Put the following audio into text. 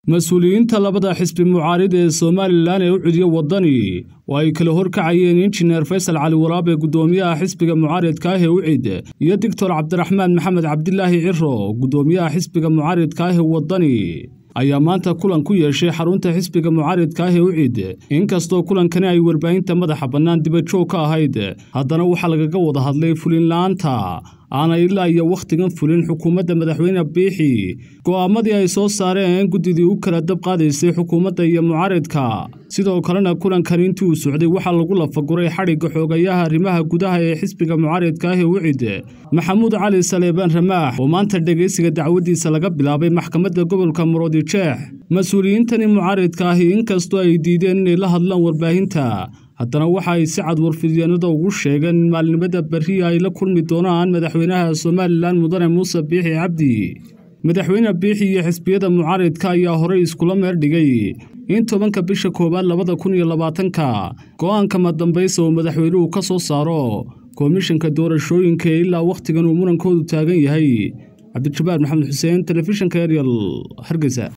mas-uuliyiinta labada xisbi mucaarid ee somalilan ee u cudiya waddani oo ay kala horkacayeen injineer faysal cali waraabe guddoomiyaha xisbiga mucaaridka ah ee ucid iyo doctor cabdiraxmaan maxamed cabdilaahi ciro guddoomiyaha xisbiga mucaaridka ah ee waddani ayaa maanta kulan ku yeeshay xarunta xisbiga mucaaridka ah ee ucid inkastoo kulankani ay warbaahinta madaxa bannaan dibajoog ka ahayd haddana waxaa lagaga wada hadlay fulinla'aanta aanay ilaa iyo wakhtigan fulin xukuumadda madaxweyne biixi go'aamadii ay soo saareen guddidii u kala dab qaadaysay xukuumadda iyo mucaaridka sidoo kalena kulankan intii uu socday waxaa lagu lafaguray xadhigga xoogayaha arrimaha gudaha ee xisbiga mucaaridka ah ee ucid maxamuud cali saleebaan ramaax oo maanta dhegaysiga dacwaddiisa laga bilaabay maxkamadda gobolka muroodijeex mas-uuliyiintani mucaaridka ahi inkastoo ay diideen inay la hadlaan warbaahinta haddana waxa ay si cad warfidyaenada ugu sheegeen in maalnimada berriya ay la kulmi doonaan madaxweynaha somalilan mudane muuse biixi cabdi madaxweyne biixi iyo xisbiyada mucaaridka ayaa horey iskula meer dhigay in tobanka bisha koowaad labada kun iyo labaatanka go'aanka madambaysa oo madaxweynuhu ka soo saaro komishanka doorashooyinka ee ilaa wakhtigan uu murankoodu taagan yahay cabdijabaar maxamed xuseen telefishinka eryal hargeysa